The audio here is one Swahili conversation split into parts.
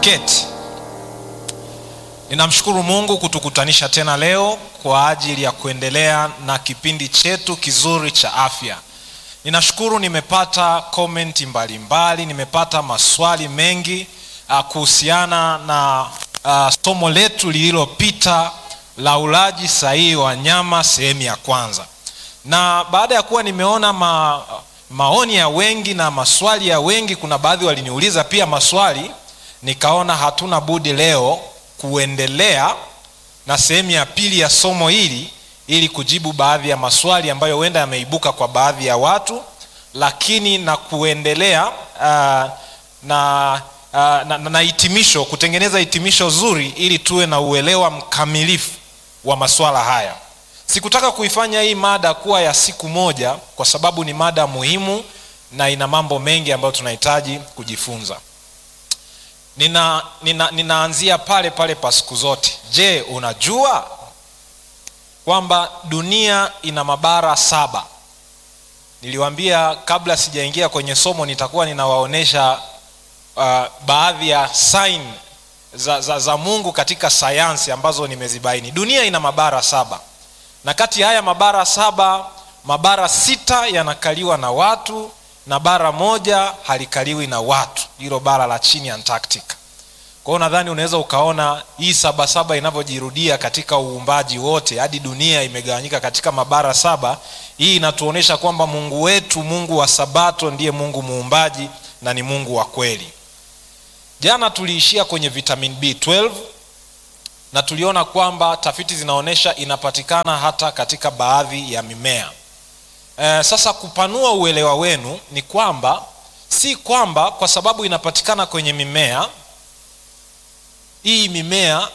tuketi. Ninamshukuru Mungu kutukutanisha tena leo kwa ajili ya kuendelea na kipindi chetu kizuri cha afya. Ninashukuru nimepata komenti mbalimbali, nimepata maswali mengi uh, kuhusiana na uh, somo letu lililopita la ulaji sahihi wa nyama sehemu ya kwanza. Na baada ya kuwa nimeona ma, maoni ya wengi na maswali ya wengi, kuna baadhi waliniuliza pia maswali, nikaona hatuna budi leo kuendelea na sehemu ya pili ya somo hili ili kujibu baadhi ya maswali ambayo huenda yameibuka kwa baadhi ya watu, lakini na kuendelea uh, na, uh, na, na hitimisho, kutengeneza hitimisho zuri ili tuwe na uelewa mkamilifu wa maswala haya. Sikutaka kuifanya hii mada kuwa ya siku moja, kwa sababu ni mada muhimu na ina mambo mengi ambayo tunahitaji kujifunza. Nina, nina, ninaanzia pale pale pa siku zote. Je, unajua kwamba dunia ina mabara saba? Niliwaambia kabla sijaingia kwenye somo nitakuwa ninawaonyesha uh, baadhi ya sign za, za, za Mungu katika sayansi ambazo nimezibaini. Dunia ina mabara saba na kati ya haya mabara saba, mabara sita yanakaliwa na watu na bara moja halikaliwi na watu, hilo bara la chini Antarctic. Kwa hiyo nadhani unaweza ukaona hii sabasaba inavyojirudia katika uumbaji wote hadi dunia imegawanyika katika mabara saba. Hii inatuonyesha kwamba Mungu wetu, Mungu wa Sabato, ndiye Mungu muumbaji na ni Mungu wa kweli. Jana tuliishia kwenye vitamin B12 na tuliona kwamba tafiti zinaonyesha inapatikana hata katika baadhi ya mimea. E, sasa kupanua uelewa wenu ni kwamba si kwamba kwa sababu inapatikana kwenye mimea hii mimea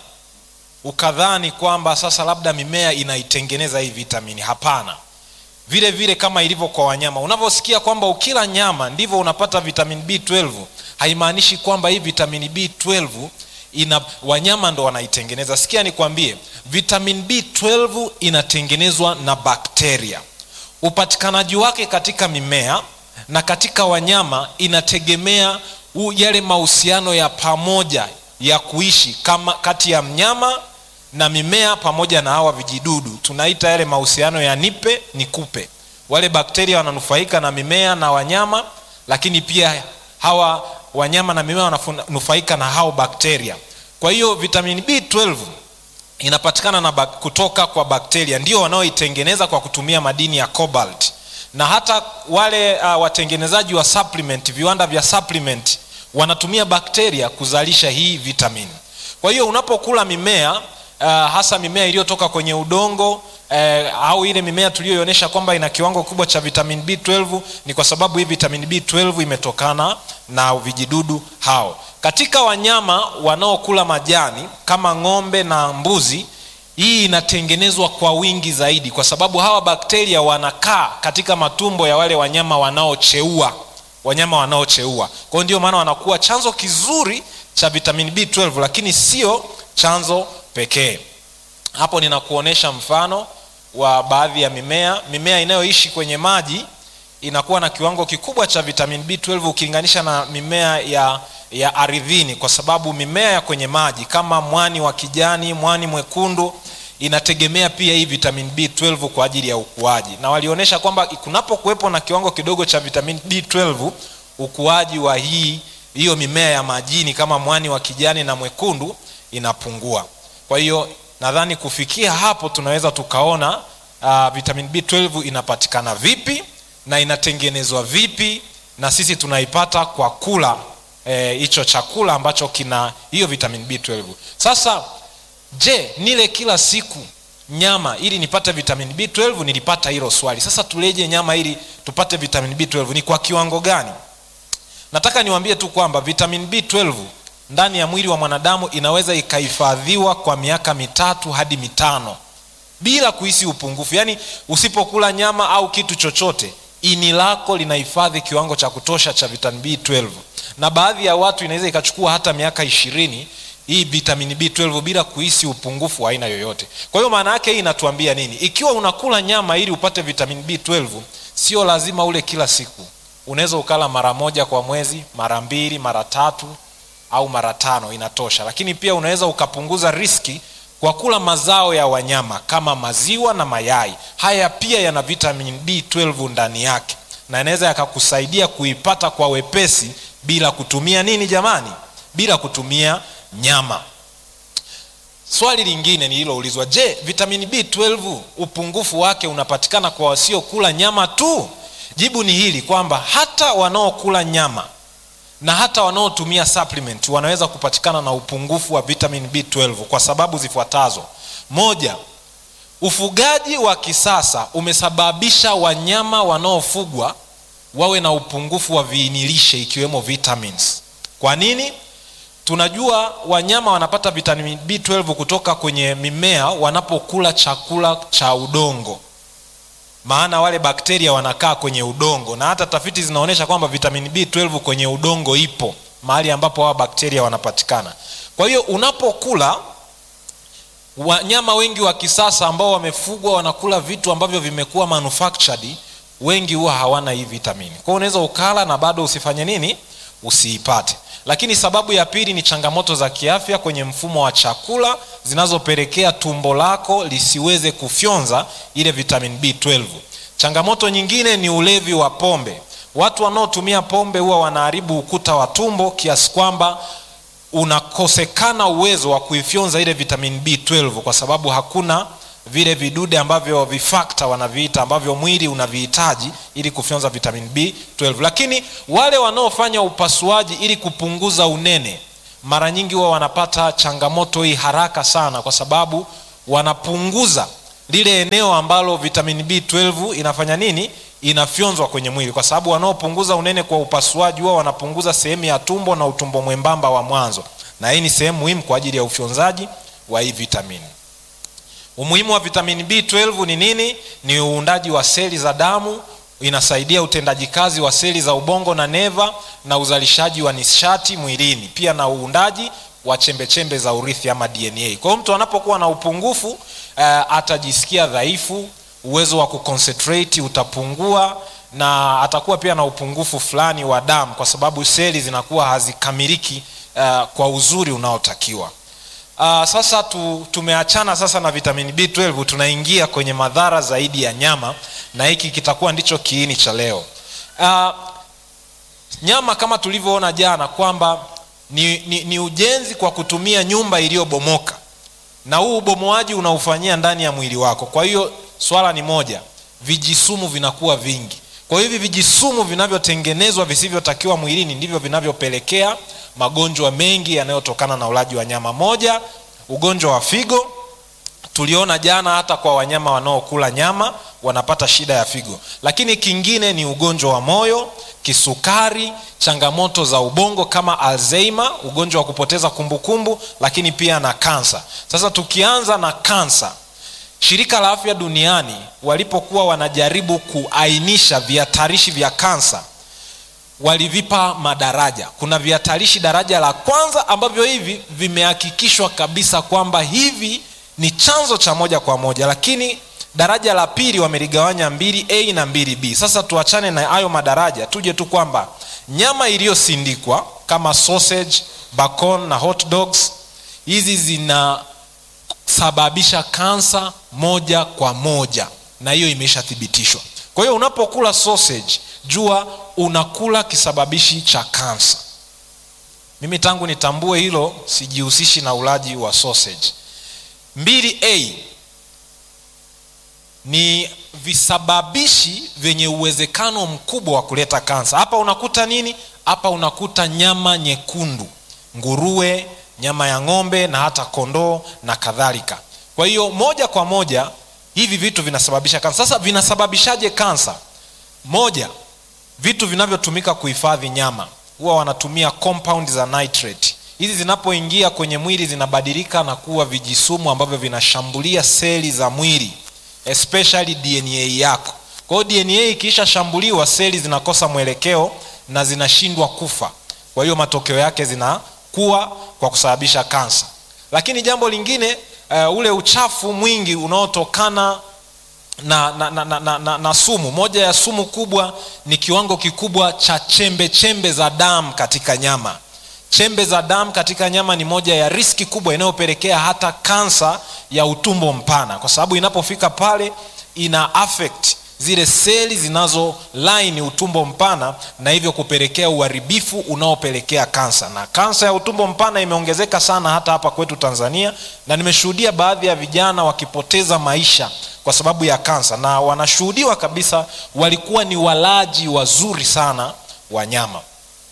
ukadhani kwamba sasa labda mimea inaitengeneza hii vitamini. Hapana. Vile vile kama ilivyo kwa wanyama, unavyosikia kwamba ukila nyama ndivyo unapata vitamin B12, haimaanishi kwamba hii vitamini B12 ina wanyama ndo wanaitengeneza. Sikia nikwambie, vitamin B12 inatengenezwa na bakteria. Upatikanaji wake katika mimea na katika wanyama inategemea yale mahusiano ya pamoja ya kuishi kama kati ya mnyama na mimea pamoja na hawa vijidudu, tunaita yale mahusiano ya nipe nikupe. Wale bakteria wananufaika na mimea na wanyama, lakini pia hawa wanyama na mimea wananufaika na hao bakteria. Kwa hiyo vitamini B12 inapatikana na bak, kutoka kwa bakteria, ndio wanaoitengeneza kwa kutumia madini ya cobalt, na hata wale uh, watengenezaji wa supplement, viwanda vya supplement wanatumia bakteria kuzalisha hii vitamini. Kwa hiyo unapokula mimea uh, hasa mimea iliyotoka kwenye udongo uh, au ile mimea tuliyoionyesha kwamba ina kiwango kubwa cha vitamin B12 ni kwa sababu hii vitamin B12 imetokana na vijidudu hao. Katika wanyama wanaokula majani kama ng'ombe na mbuzi, hii inatengenezwa kwa wingi zaidi, kwa sababu hawa bakteria wanakaa katika matumbo ya wale wanyama wanaocheua wanyama wanaocheua. Kwa hiyo ndio maana wanakuwa chanzo kizuri cha vitamin B12, lakini sio chanzo pekee. Hapo ninakuonesha mfano wa baadhi ya mimea. Mimea inayoishi kwenye maji inakuwa na kiwango kikubwa cha vitamin B12 ukilinganisha na mimea ya, ya ardhini, kwa sababu mimea ya kwenye maji kama mwani wa kijani, mwani mwekundu inategemea pia hii vitamin B12 kwa ajili ya ukuaji, na walionyesha kwamba kunapokuwepo na kiwango kidogo cha vitamin B12 ukuaji wa hii hiyo mimea ya majini kama mwani wa kijani na mwekundu inapungua. Kwa hiyo nadhani kufikia hapo tunaweza tukaona uh, vitamin B12 inapatikana vipi na inatengenezwa vipi, na sisi tunaipata kwa kula hicho eh, chakula ambacho kina hiyo vitamin B12. Sasa Je, nile kila siku nyama ili nipate vitamin B12? Nilipata hilo swali. Sasa tuleje nyama ili tupate vitamin B12? Ni kwa kiwango gani? Nataka niwaambie tu kwamba vitamin B12 ndani ya mwili wa mwanadamu inaweza ikahifadhiwa kwa miaka mitatu hadi mitano bila kuhisi upungufu. Yaani usipokula nyama au kitu chochote, ini lako linahifadhi kiwango cha kutosha cha vitamin B12, na baadhi ya watu inaweza ikachukua hata miaka ishirini hii vitamini B12 bila kuhisi upungufu wa aina yoyote. Kwa hiyo maana yake hii inatuambia nini? Ikiwa unakula nyama ili upate vitamini B12, sio lazima ule kila siku. Unaweza ukala mara moja kwa mwezi, mara mbili, mara tatu, au mara tano inatosha lakini pia unaweza ukapunguza riski kwa kula mazao ya wanyama kama maziwa na mayai haya pia yana vitamin b12 ndani yake na yanaweza yakakusaidia kuipata kwa wepesi bila kutumia nini jamani bila kutumia nyama swali lingine nililoulizwa je vitamini b12 upungufu wake unapatikana kwa wasiokula nyama tu jibu ni hili kwamba hata wanaokula nyama na hata wanaotumia supplement wanaweza kupatikana na upungufu wa vitamin b12 kwa sababu zifuatazo moja ufugaji wa kisasa umesababisha wanyama wanaofugwa wawe na upungufu wa viinilishe ikiwemo vitamins kwa nini tunajua wanyama wanapata vitamin b12 kutoka kwenye mimea wanapokula chakula cha udongo maana wale bakteria wanakaa kwenye udongo na hata tafiti zinaonyesha kwamba vitamin b12 kwenye udongo ipo mahali ambapo hawa bakteria wanapatikana kwa hiyo unapokula wanyama wengi wa kisasa ambao wamefugwa wanakula vitu ambavyo vimekuwa manufactured wengi huwa hawana hii vitamini kwao unaweza ukala na bado usifanye nini usiipate lakini sababu ya pili ni changamoto za kiafya kwenye mfumo wa chakula zinazopelekea tumbo lako lisiweze kufyonza ile vitamin b12 changamoto nyingine ni ulevi wa pombe watu wanaotumia pombe huwa wanaharibu ukuta wa tumbo kiasi kwamba unakosekana uwezo wa kuifyonza ile vitamin b12 kwa sababu hakuna vile vidude ambavyo vifakta wanaviita ambavyo mwili unavihitaji ili kufyonza vitamin b12 lakini wale wanaofanya upasuaji ili kupunguza unene mara nyingi huwa wanapata changamoto hii haraka sana kwa sababu wanapunguza lile eneo ambalo vitamin b12 inafanya nini inafyonzwa kwenye mwili kwa sababu wanaopunguza unene kwa upasuaji huwa wanapunguza sehemu ya tumbo na utumbo mwembamba wa mwanzo na hii ni sehemu muhimu kwa ajili ya ufyonzaji wa hii vitamini umuhimu wa vitamini b12 ni nini ni uundaji wa seli za damu inasaidia utendaji kazi wa seli za ubongo na neva na uzalishaji wa nishati mwilini pia na uundaji wa chembechembe za urithi ama dna kwa hiyo mtu anapokuwa na upungufu uh, atajisikia dhaifu uwezo wa kuconcentrate utapungua na atakuwa pia na upungufu fulani wa damu kwa sababu seli zinakuwa hazikamiliki uh, kwa uzuri unaotakiwa Uh, sasa tu, tumeachana sasa na vitamini b12 tunaingia kwenye madhara zaidi ya nyama na hiki kitakuwa ndicho kiini cha leo uh, nyama kama tulivyoona jana kwamba ni, ni, ni ujenzi kwa kutumia nyumba iliyobomoka na huu ubomoaji unaufanyia ndani ya mwili wako kwa hiyo swala ni moja vijisumu vinakuwa vingi kwa hivi vijisumu vinavyotengenezwa visivyotakiwa mwilini ndivyo vinavyopelekea magonjwa mengi yanayotokana na ulaji wa nyama moja ugonjwa wa figo tuliona jana hata kwa wanyama wanaokula nyama wanapata shida ya figo lakini kingine ni ugonjwa wa moyo kisukari changamoto za ubongo kama alzheimer ugonjwa wa kupoteza kumbukumbu kumbu, lakini pia na kansa sasa tukianza na kansa shirika la afya duniani walipokuwa wanajaribu kuainisha vihatarishi vya kansa walivipa madaraja kuna vihatarishi daraja la kwanza ambavyo hivi vimehakikishwa kabisa kwamba hivi ni chanzo cha moja kwa moja lakini daraja la pili wameligawanya mbili a na mbili b sasa tuachane na hayo madaraja tuje tu kwamba nyama iliyosindikwa kama sausage bacon na hot dogs hizi zinasababisha kansa moja kwa moja na hiyo imeshathibitishwa kwa hiyo unapokula sausage jua unakula kisababishi cha kansa mimi tangu nitambue hilo sijihusishi na ulaji wa sausage mbili a ni visababishi vyenye uwezekano mkubwa wa kuleta kansa hapa unakuta nini hapa unakuta nyama nyekundu nguruwe nyama ya ng'ombe na hata kondoo na kadhalika kwa hiyo moja kwa moja hivi vitu vinasababisha kansa sasa vinasababishaje kansa moja vitu vinavyotumika kuhifadhi nyama huwa wanatumia compound za nitrate hizi zinapoingia kwenye mwili zinabadilika na kuwa vijisumu ambavyo vinashambulia seli za mwili especially dna yako kwa hiyo dna ikiishashambuliwa seli zinakosa mwelekeo na zinashindwa kufa kwa hiyo matokeo yake zinakuwa kwa kusababisha kansa lakini jambo lingine uh, ule uchafu mwingi unaotokana na, na, na, na, na, na, na sumu moja ya sumu kubwa ni kiwango kikubwa cha chembe chembe za damu katika nyama chembe za damu katika nyama ni moja ya riski kubwa inayopelekea hata kansa ya utumbo mpana kwa sababu inapofika pale ina affect zile seli zinazo line utumbo mpana na hivyo kupelekea uharibifu unaopelekea kansa na kansa ya utumbo mpana imeongezeka sana hata hapa kwetu tanzania na nimeshuhudia baadhi ya vijana wakipoteza maisha kwa sababu ya kansa na wanashuhudiwa kabisa walikuwa ni walaji wazuri sana wa nyama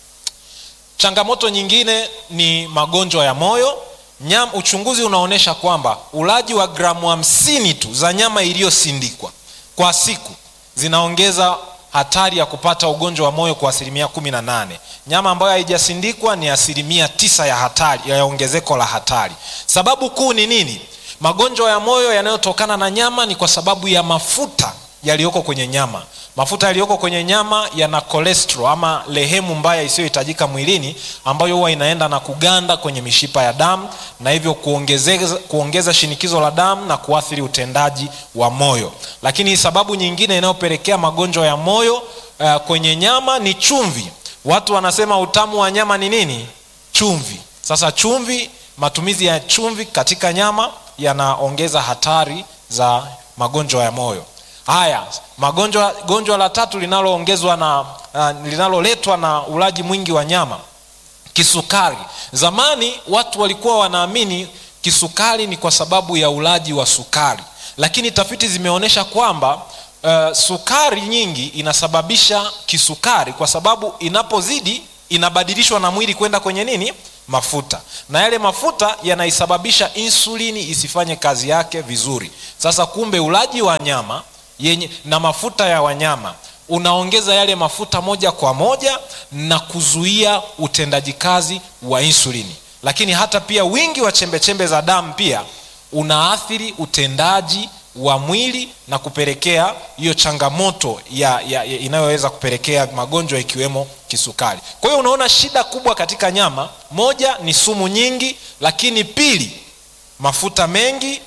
changamoto nyingine ni magonjwa ya moyo nyama, uchunguzi unaonyesha kwamba ulaji wa gramu hamsini tu za nyama iliyosindikwa kwa siku zinaongeza hatari ya kupata ugonjwa wa moyo kwa asilimia kumi na nane nyama ambayo haijasindikwa ni asilimia tisa ya hatari ya ongezeko la hatari sababu kuu ni nini magonjwa ya moyo yanayotokana na nyama ni kwa sababu ya mafuta yaliyoko kwenye nyama mafuta yaliyoko kwenye nyama yana cholesterol ama lehemu mbaya isiyohitajika mwilini ambayo huwa inaenda na kuganda kwenye mishipa ya damu na hivyo kuongeza, kuongeza shinikizo la damu na kuathiri utendaji wa moyo lakini sababu nyingine inayopelekea magonjwa ya moyo uh, kwenye nyama ni chumvi watu wanasema utamu wa nyama ni nini chumvi sasa chumvi matumizi ya chumvi katika nyama yanaongeza hatari za magonjwa ya moyo haya magonjwa gonjwa la tatu linaloongezwa na uh, linaloletwa na ulaji mwingi wa nyama kisukari zamani watu walikuwa wanaamini kisukari ni kwa sababu ya ulaji wa sukari lakini tafiti zimeonyesha kwamba uh, sukari nyingi inasababisha kisukari kwa sababu inapozidi inabadilishwa na mwili kwenda kwenye nini mafuta na yale mafuta yanaisababisha insulini isifanye kazi yake vizuri sasa kumbe ulaji wa nyama yenye na mafuta ya wanyama unaongeza yale mafuta moja kwa moja na kuzuia utendaji kazi wa insulini lakini hata pia wingi wa chembechembe za damu pia unaathiri utendaji wa mwili na kupelekea hiyo changamoto ya, ya, ya inayoweza kupelekea magonjwa ikiwemo kisukari kwa hiyo unaona shida kubwa katika nyama moja ni sumu nyingi lakini pili mafuta mengi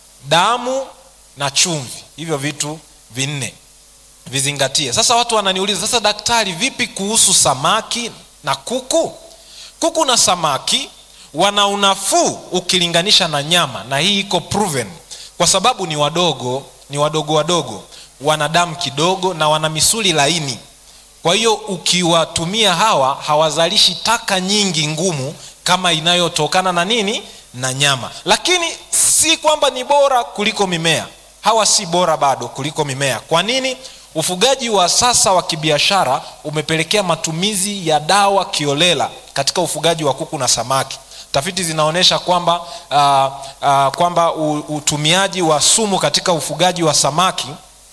damu na chumvi hivyo vitu vinne vizingatie sasa watu wananiuliza sasa daktari vipi kuhusu samaki na kuku kuku na samaki wana unafuu ukilinganisha na nyama na hii iko proven kwa sababu ni wadogo ni wadogo wadogo wana damu kidogo na wana misuli laini kwa hiyo ukiwatumia hawa hawazalishi taka nyingi ngumu kama inayotokana na nini na nyama lakini si kwamba ni bora kuliko mimea hawa si bora bado kuliko mimea kwa nini ufugaji wa sasa wa kibiashara umepelekea matumizi ya dawa kiolela katika ufugaji wa kuku na samaki tafiti zinaonyesha kwamba uh, uh, kwamba utumiaji wa sumu katika ufugaji wa samaki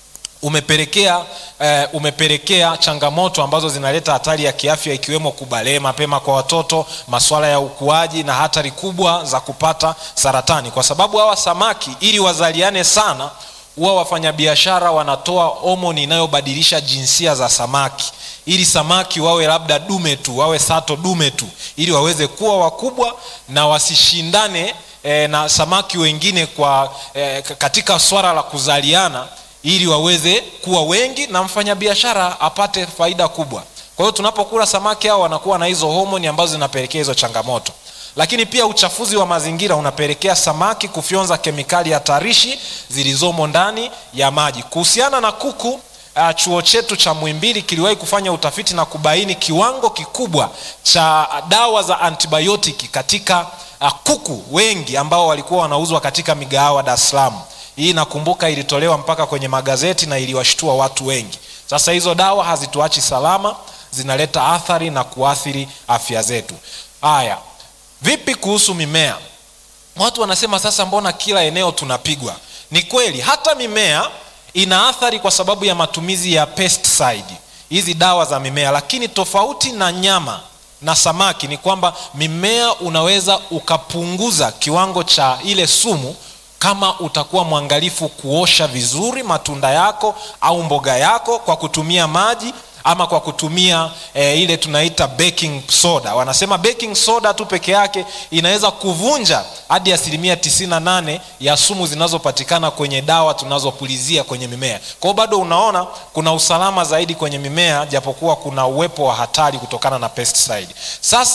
umepelekea eh, umepelekea changamoto ambazo zinaleta hatari ya kiafya ikiwemo kubalee mapema kwa watoto maswala ya ukuaji na hatari kubwa za kupata saratani kwa sababu hawa samaki ili wazaliane sana huwa wafanyabiashara wanatoa homoni inayobadilisha jinsia za samaki ili samaki wawe labda dume tu wawe sato dume tu ili waweze kuwa wakubwa na wasishindane e, na samaki wengine kwa e, katika swala la kuzaliana ili waweze kuwa wengi na mfanyabiashara apate faida kubwa kwa hiyo tunapokula samaki hao wanakuwa na hizo homoni ambazo zinapelekea hizo changamoto lakini pia uchafuzi wa mazingira unapelekea samaki kufyonza kemikali hatarishi zilizomo ndani ya maji kuhusiana na kuku uh, chuo chetu cha mwimbili kiliwahi kufanya utafiti na kubaini kiwango kikubwa cha dawa za antibiotiki katika uh, kuku wengi ambao walikuwa wanauzwa katika migahawa dar es salaam hii nakumbuka ilitolewa mpaka kwenye magazeti na iliwashtua watu wengi sasa hizo dawa hazituachi salama zinaleta athari na kuathiri afya zetu haya vipi kuhusu mimea watu wanasema sasa mbona kila eneo tunapigwa ni kweli hata mimea ina athari kwa sababu ya matumizi ya pesticide hizi dawa za mimea lakini tofauti na nyama na samaki ni kwamba mimea unaweza ukapunguza kiwango cha ile sumu kama utakuwa mwangalifu kuosha vizuri matunda yako au mboga yako kwa kutumia maji ama kwa kutumia e, ile tunaita baking soda wanasema baking soda tu peke yake inaweza kuvunja hadi asilimia 98 ya sumu zinazopatikana kwenye dawa tunazopulizia kwenye mimea kwa hiyo bado unaona kuna usalama zaidi kwenye mimea japokuwa kuna uwepo wa hatari kutokana na pesticide sasa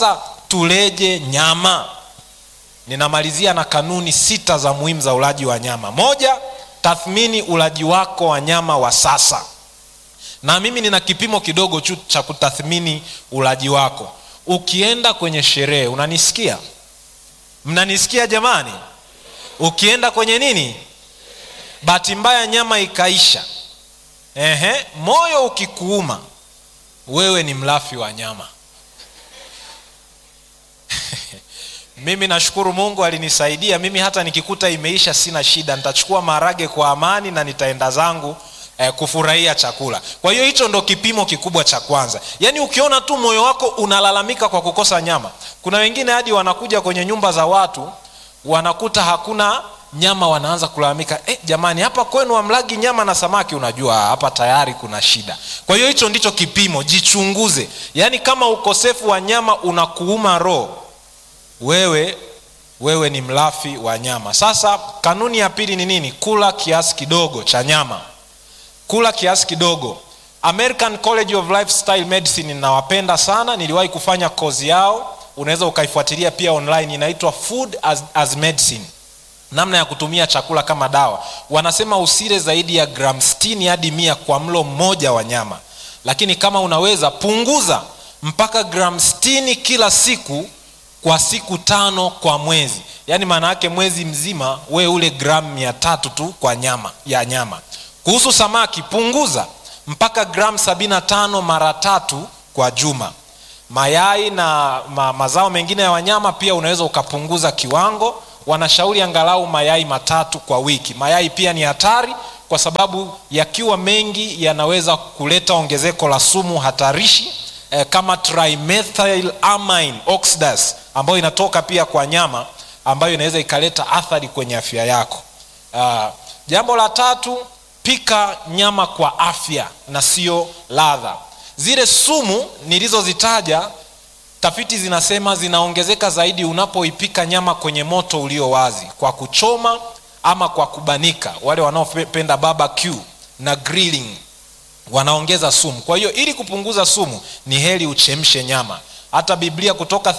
tuleje nyama ninamalizia na kanuni sita za muhimu za ulaji wa nyama moja tathmini ulaji wako wa nyama wa sasa na mimi nina kipimo kidogo tu cha kutathmini ulaji wako ukienda kwenye sherehe unanisikia mnanisikia jamani ukienda kwenye nini bahati mbaya nyama ikaisha Ehe, moyo ukikuuma wewe ni mlafi wa nyama mimi nashukuru mungu alinisaidia mimi hata nikikuta imeisha sina shida nitachukua maharage kwa amani na nitaenda zangu eh, kufurahia chakula kwa hiyo hicho ndo kipimo kikubwa cha kwanza yaani ukiona tu moyo wako unalalamika kwa kukosa nyama kuna wengine hadi wanakuja kwenye nyumba za watu wanakuta hakuna nyama wanaanza kulalamika eh, jamani hapa kwenu amlagi nyama na samaki unajua hapa tayari kuna shida kwa hiyo hicho ndicho kipimo jichunguze yaani kama ukosefu wa nyama unakuuma roho wewe wewe ni mlafi wa nyama sasa kanuni ya pili ni nini kula kiasi kidogo cha nyama kula kiasi kidogo american college of lifestyle medicine ninawapenda sana niliwahi kufanya kozi yao unaweza ukaifuatilia pia online inaitwa food as, as medicine namna ya kutumia chakula kama dawa wanasema usile zaidi ya gram 60 hadi mia kwa mlo mmoja wa nyama lakini kama unaweza punguza mpaka gram 60 kila siku kwa siku tano kwa mwezi yaani maana yake mwezi mzima we ule gramu mia tatu tu kwa nyama ya nyama kuhusu samaki punguza mpaka gramu 75 mara tatu kwa juma mayai na ma, mazao mengine ya wanyama pia unaweza ukapunguza kiwango wanashauri angalau mayai matatu kwa wiki mayai pia ni hatari kwa sababu yakiwa mengi yanaweza kuleta ongezeko la sumu hatarishi eh, kama trimethylamine oxidase ambayo inatoka pia kwa nyama ambayo inaweza ikaleta athari kwenye afya yako uh, jambo la tatu pika nyama kwa afya na sio ladha zile sumu nilizozitaja tafiti zinasema zinaongezeka zaidi unapoipika nyama kwenye moto ulio wazi kwa kuchoma ama kwa kubanika wale wanaopenda barbecue na grilling wanaongeza sumu kwa hiyo ili kupunguza sumu ni heri uchemshe nyama hata biblia kutoka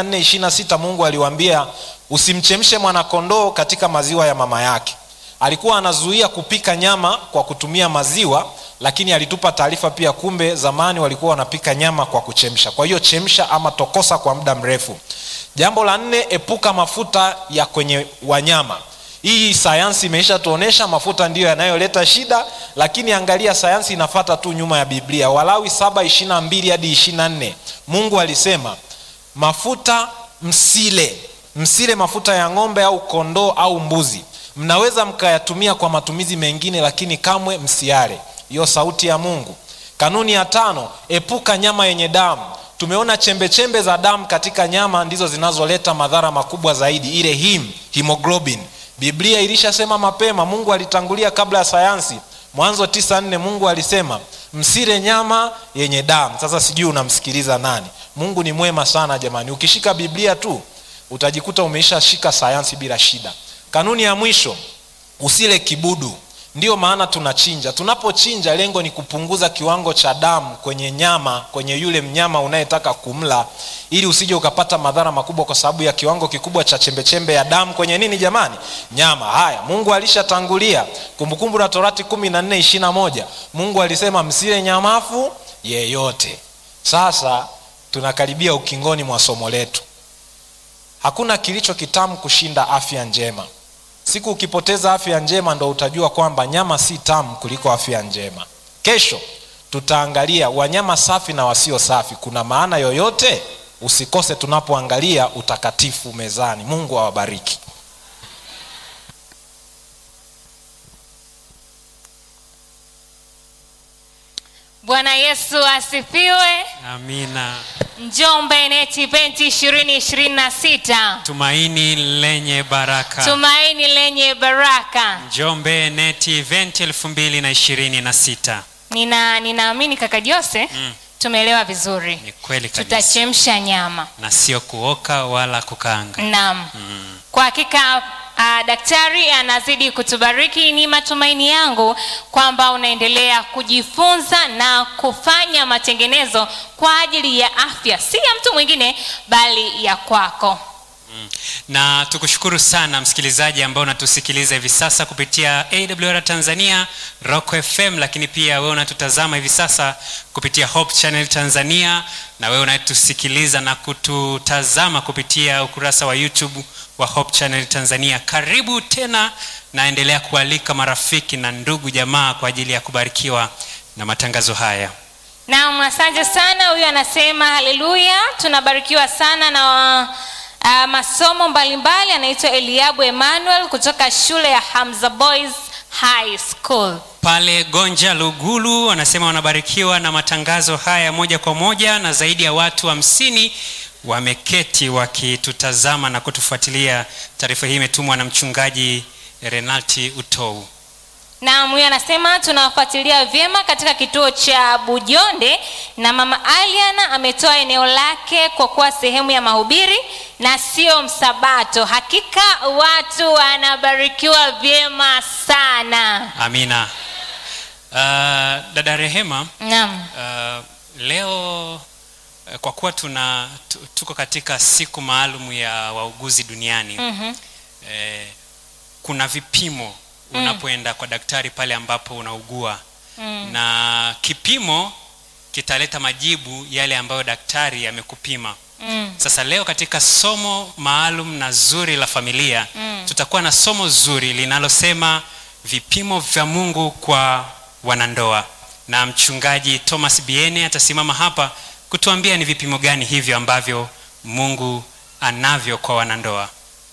3426 mungu aliwaambia usimchemshe mwanakondoo katika maziwa ya mama yake alikuwa anazuia kupika nyama kwa kutumia maziwa lakini alitupa taarifa pia kumbe zamani walikuwa wanapika nyama kwa kuchemsha kwa hiyo chemsha ama tokosa kwa muda mrefu jambo la nne epuka mafuta ya kwenye wanyama hii sayansi imeisha tuonyesha mafuta ndiyo yanayoleta shida lakini angalia sayansi inafata tu nyuma ya biblia walawi 7 hadi 24 mungu alisema mafuta msile msile mafuta ya ng'ombe au kondoo au mbuzi mnaweza mkayatumia kwa matumizi mengine lakini kamwe msiale hiyo sauti ya mungu kanuni ya tano epuka nyama yenye damu tumeona chembechembe chembe za damu katika nyama ndizo zinazoleta madhara makubwa zaidi ile him hemoglobin biblia ilishasema mapema mungu alitangulia kabla ya sayansi mwanzo 94 mungu alisema msile nyama yenye damu sasa sijui unamsikiliza nani mungu ni mwema sana jamani ukishika biblia tu utajikuta umeishashika sayansi bila shida kanuni ya mwisho usile kibudu ndiyo maana tunachinja tunapochinja lengo ni kupunguza kiwango cha damu kwenye nyama kwenye yule mnyama unayetaka kumla ili usije ukapata madhara makubwa kwa sababu ya kiwango kikubwa cha chembechembe ya damu kwenye nini jamani nyama haya mungu alishatangulia kumbukumbu la torati kumi na nne ishirina moja mungu alisema msile nyamafu yeyote sasa tunakaribia ukingoni mwa somo letu hakuna kilicho kitamu kushinda afya njema siku ukipoteza afya njema ndo utajua kwamba nyama si tamu kuliko afya njema kesho tutaangalia wanyama safi na wasio safi kuna maana yoyote usikose tunapoangalia utakatifu mezani mungu awabariki bwana yesu asifiwe amina njombe net event ishirini ishirini na sita tumaini lenye baraka tumaini lenye baraka njombe net event 2026 nina ninaamini kaka jose Mm. tumeelewa vizuri ni kweli kabisa tutachemsha nyama na sio kuoka wala kukaanga naam mm. kwa hakika uh, daktari anazidi kutubariki. Ni matumaini yangu kwamba unaendelea kujifunza na kufanya matengenezo kwa ajili ya afya, si ya mtu mwingine bali ya kwako. na tukushukuru sana msikilizaji ambao unatusikiliza hivi sasa kupitia awr tanzania rock fm lakini pia wewe unatutazama hivi sasa kupitia hope channel tanzania na wewe unatusikiliza na kututazama kupitia ukurasa wa youtube wa hope channel tanzania karibu tena naendelea kualika marafiki na ndugu jamaa kwa ajili ya kubarikiwa na matangazo haya Naam, asante sana. Huyu anasema haleluya, tunabarikiwa sana na uh, masomo mbalimbali. Anaitwa Eliabu Emmanuel kutoka shule ya Hamza Boys High School. pale gonja lugulu wanasema wanabarikiwa na matangazo haya moja kwa moja na zaidi ya watu hamsini wameketi wakitutazama na kutufuatilia taarifa hii imetumwa na mchungaji renalti utou Naam, huyu anasema tunawafuatilia vyema katika kituo cha Bujonde, na mama Aliana ametoa eneo lake kwa kuwa sehemu ya mahubiri na sio msabato. Hakika watu wanabarikiwa vyema sana. amina uh, dada rehema Naam. uh, leo uh, kwa kuwa tuna tu- tuko katika siku maalum ya wauguzi duniani Mhm. eh, kuna vipimo unapoenda kwa daktari pale ambapo unaugua Mm. na kipimo kitaleta majibu yale ambayo daktari amekupima Mm. sasa leo katika somo maalum na zuri la familia Mm. tutakuwa na somo zuri linalosema vipimo vya mungu kwa wanandoa na mchungaji thomas biene atasimama hapa kutuambia ni vipimo gani hivyo ambavyo mungu anavyo kwa wanandoa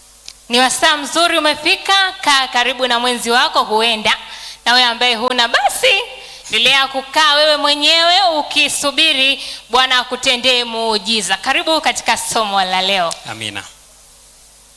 Ni wasaa mzuri umefika, kaa karibu na mwenzi wako, huenda na wewe ambaye huna basi endelea kukaa wewe mwenyewe ukisubiri Bwana akutendee muujiza. Karibu katika somo la leo. amina